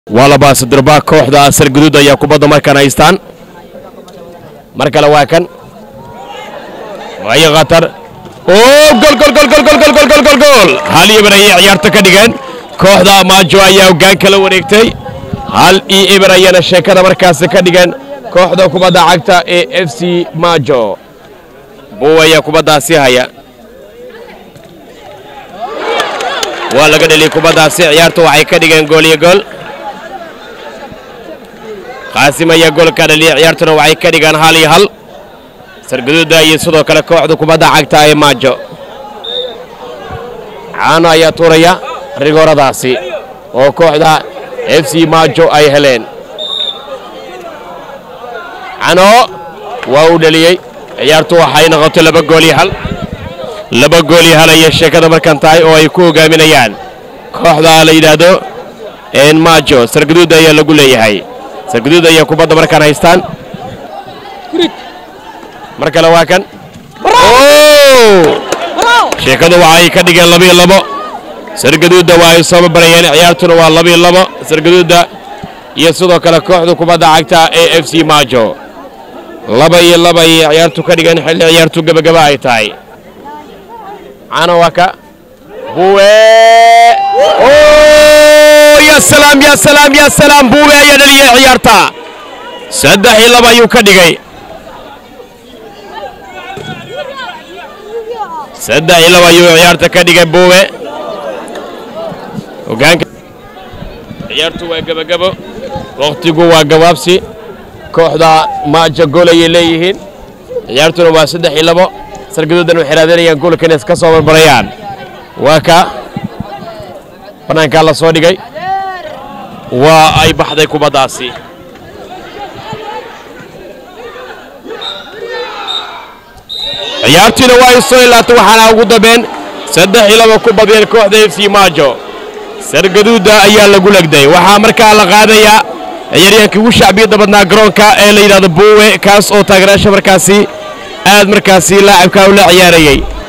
waa labaasadirba kooxda asar guduud ayaa kubadda markaan haystaan mar kale waa kan waayo khatar oo gol gol gol gol gol gol gol gol gol gol hal ibar ayay ciyaarta ka dhigeen kooxda maajo ayaa hoggaanka la wareegtay hal iyo ibar ayana sheekada markaasi ka dhigeen kooxda kubadda cagta ee f c maajo buw ayaa kubaddaasi haya waa laga dheliyey kubaddaasi ciyaartu waxay ka dhigeen gool iyo gool qaasim ayaa goolka dhaliyey ciyaartuna waxay ka dhigaan hal iyo hal sargaduuda iyo sidoo kale kooxda kubadda cagta ee maajo caano ayaa tuuraya rigooradaasi oo kooxda f c maajo ay heleen cano waa uu dheliyey ciyaartu waxay noqotay laba gool iyo hal laba gool iyo hal ayay sheekada markan tahay oo ay ku hogaaminayaan kooxda la yidhaahdo maajo sargaduud ayaa lagu leeyahay sargaduud ayaa kubadda markaan haystaan mar kale waa kan sheekadu waxay ka dhigeen labiyo labo sargaduudda waa ay soo babarayeen ciyaartuna waa labiyo labo sargaduudda iyo sidoo kale kooxda kubadda cagta ee f c maajo laba iyo laba ayay ciyaartu ka dhigeen xilli ciyaartu gebagaba ay tahay cano waa ka buwe ya salaam ya salaam ya salaam buwe ayaa dhaliyey ciyaarta saddex iyo laba ayuu ka dhigay saddex iyo laba ayuu ciyaarta ka dhigay buwe hogaanka ciyaartu waa gebagabo wakhtigu waa gabaabsi kooxda maaja gool ayay leeyihiin ciyaartuna waa saddex iyo labo sargaduudan waxay raadinayaan goolka inay ka soo barbarayaan waa ka bannaankaa la soo dhigay waa ay baxday kubaddaasi ciyaartiina waa ay soo ilaatay waxaana ugu dambeen saddex iyo laba ku badiyeen kooxda f c maajo sargaduudda ayaa lagu legday waxaa markaa la qaadayaa ciyaaryahankii ugu shacbiyadda badnaa garoonka ee la yidhahdo buuwe kaas oo taageerayaasha markaasi aad markaasi laacibkaa u la ciyaarayey